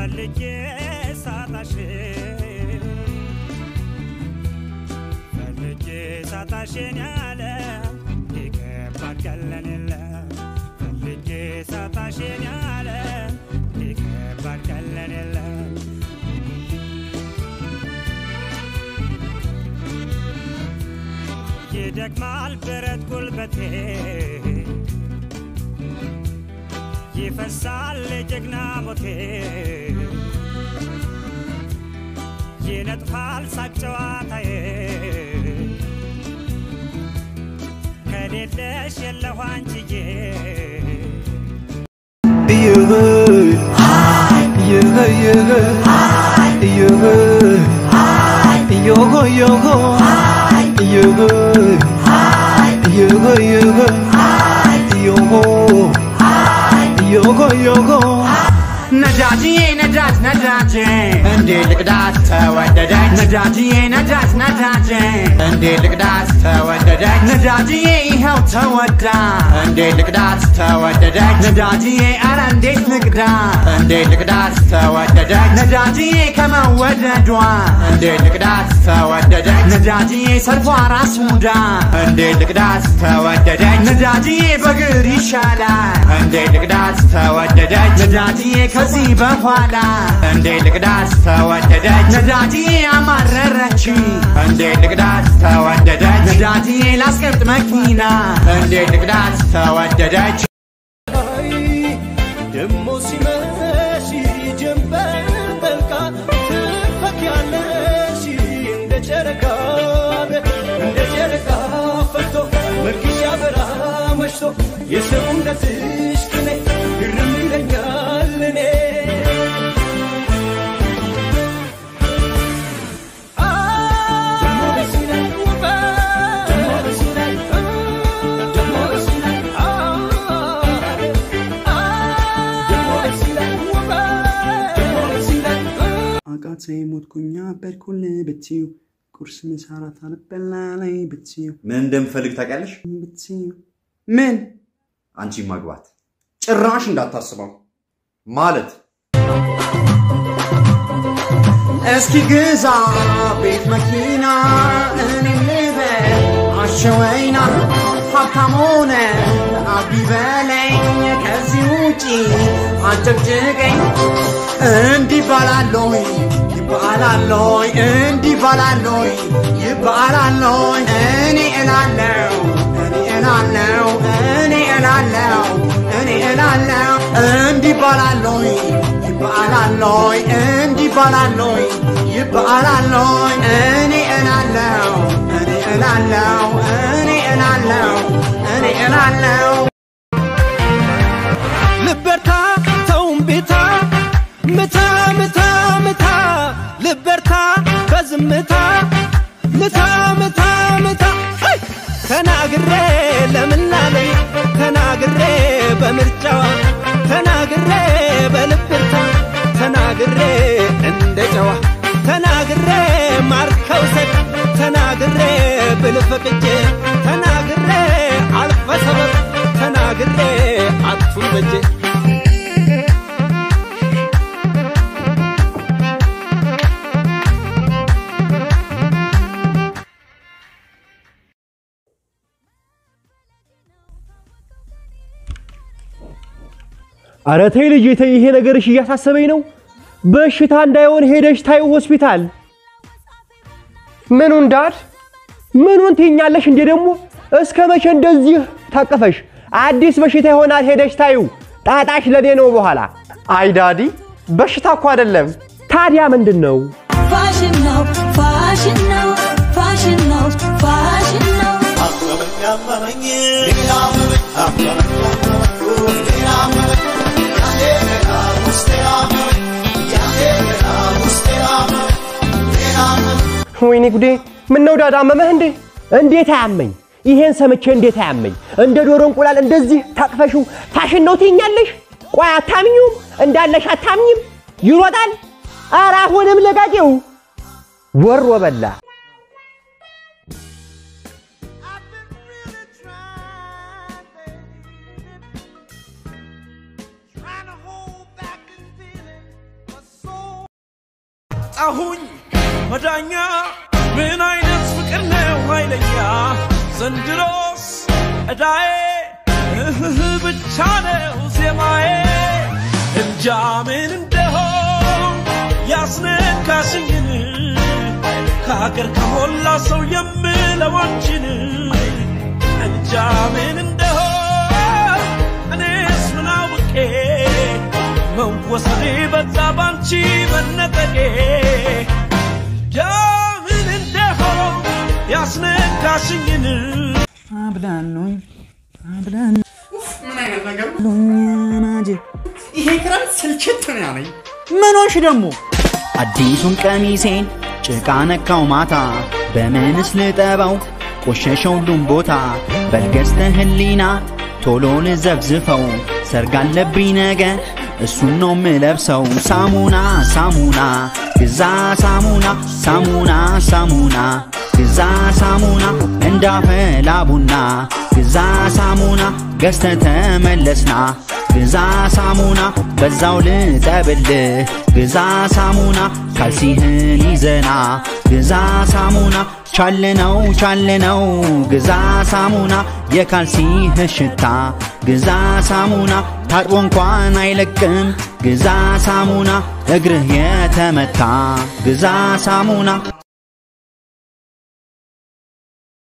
ፈልጌ ሳጣሽ ፈልጌ ሳጣሽን ያለ ሊከባድ ቀለን የለ ፈልጌ ሳጣሽን ያለ ሊከባድ ቀለን የለ ይደክማል ብረት ጉልበቴ ይፈሳል ጀግና ሞቴ ይነጥፋል ሳቅ ጨዋታዬ ከሌለሽ የለሁ አንቺዬ ነዳጅዬ ነዳጅ ነዳጅ እንዴ ልቅዳት ተወደደች ነዳጅዬ ነዳጅ ነዳጅ እንዴ ልቅዳት ተወደደች ነዳጅዬ ይኸው ተወዳ እንዴ ልቅዳት ተወደደች ነዳጅዬ አረ እንዴት ልቅዳ እንዴ ልቅዳት ተወደደች ነዳጅዬ ከመወደዷ እንዴ ልቅዳት ተወደደች ነዳጅዬ ሰልፏ ራስ ሙዳ እንዴ ልቅዳት ተወደደች ነዳጅዬ በግር ይሻላል እንዴ ልቅዳት ተወደደች ነዳጅዬ ከዚህ በኋላ እንዴ ልቅዳት ተወደደች ነዳጅዬ አማረረች እንዴ ልቅዳት ተወደደች ነዳጅዬ ላስቀምጥ መኪና እንዴ ልቅዳት ተወደደች ደሞ ሲመሽ ጀንበር ጠልቃ ትፈኪያለሽ እንደ ጨረቃ እንደ ጨረቃ ፈክቶ መልክሽ ያበራ መሽቶ የሰውነትሽ ቅኔ ግርም ይለኛል እኔ አቃተኝ ሞትኩኛ በድኩል ብትዩ ቁርስ ምሳ እራት አልበላ ላይ ብትዩ ምን እንደምፈልግ ታውቂያለሽ? ብትዩ ምን አንቺ ማግባት ጭራሽ እንዳታስበው ማለት እስኪ ግዛ ቤት መኪና እኔም ልበል አሸወይና ሀብታም ሆነ አቢ በለኝ ከዚህ ውጪ አጨቅጭቀኝ እንዲህ ባላለይ ይባላሎይ እንዲህ ባላሎይ ይባላሎይ እኔ እላለው እኔ እላለው እኔ እላለው እኔ እላለው እንዲህ ባላሎይ ይባላሎይ እንዲህ ባላሎይ ይባላሎይ እኔ እላለው እኔ እላለው እኔ እላለው እኔ እላለው ልበርታ ተውም ቤታ ምታ ምታ ምታ ልበርታ በዝምታ ምታ ምታ ምታ ሄይ! ተናግሬ ለምናለኝ ተናግሬ በምርጫዋ ተናግሬ በልብርታ ተናግሬ እንደ ጨዋ ተናግሬ ማርከው ሰድ ተናግሬ ብልፈቅጄ ተናግሬ አልፈ ሰበብ ተናግሬ አቱን በጄ ኧረ ተይ ልጄ ተይ፣ ይሄ ነገርሽ እያሳሰበኝ ነው። በሽታ እንዳይሆን ሄደሽ ታዩ ሆስፒታል። ምኑን ዳድ ምኑን ትይኛለሽ እንዴ ደግሞ? እስከ መቼ እንደዚህ ታቀፈሽ? አዲስ በሽታ ይሆናል ሄደሽ ታዩ። ጣጣሽ ለኔ ነው በኋላ። አይ ዳዲ፣ በሽታ እኮ አይደለም። ታዲያ ምንድን ነው? ፋሽን ነው ፋሽን ነው ፋሽን ነው ፋሽን ነው ወይኔ ጉዴ! ምን ነው ዳዳ አመመህ እንዴ? እንዴት አያመኝ? ይሄን ሰምቼ እንዴት አያመኝ? እንደ ዶሮ እንቁላል እንደዚህ ታቅፈሽው ፋሽን ነው ትይኛለሽ? ቆይ አታምኚውም? እንዳለሽ አታምኚም? ይሮጣል። ኧረ አሁንም ለጋጌው ወሮ በላ። አጣሁኝ መዳኛ ምን አይነት ፍቅር ነው ኃይለኛ ዘንድሮስ እዳዬ እህህ ብቻ ነው ዜማዬ እንጃ ምን እንደሆን ያስነካሽኝን ከሀገር ከሞላ ሰው የምለው አንቺን እንጃ ምን እንደሆን እኔስ ምን አውቄ መወሰኔ በዛ ባንቺ መነጠቄ ምን እንደሆን ያስነካሽኝን አብላሉኝ አብላሉኝ ምን አይነት ነገር ናጄ ይሄ ክረምት ስልችት ነው ያለኝ። ምን ሆንሽ ደግሞ? አዲሱን ቀሚሴን ጭቃ ነካው ማታ በምንስ ልጠበው ቆሸሸ ሁሉም ቦታ በልገስተ ህሊና ቶሎ ልዘብዝፈው ሰርግ አለብኝ ነገ እሱን ነው ምለብሰው ሳሙና ሳሙና ግዛ ሳሙና ሳሙና ሳሙና ግዛ ሳሙና እንዳፈላ ቡና ግዛ ሳሙና ገዝተ ተመለስና ግዛ ሳሙና በዛው ልጠብልህ ግዛ ሳሙና ካልሲህን ይዘና ግዛ ሳሙና ቻልነው ቻልነው ግዛ ሳሙና የካልሲህ ሽታ ግዛ ሳሙና ታጥቦ እንኳን አይለቅም ግዛ ሳሙና እግርህ የተመታ ግዛ ሳሙና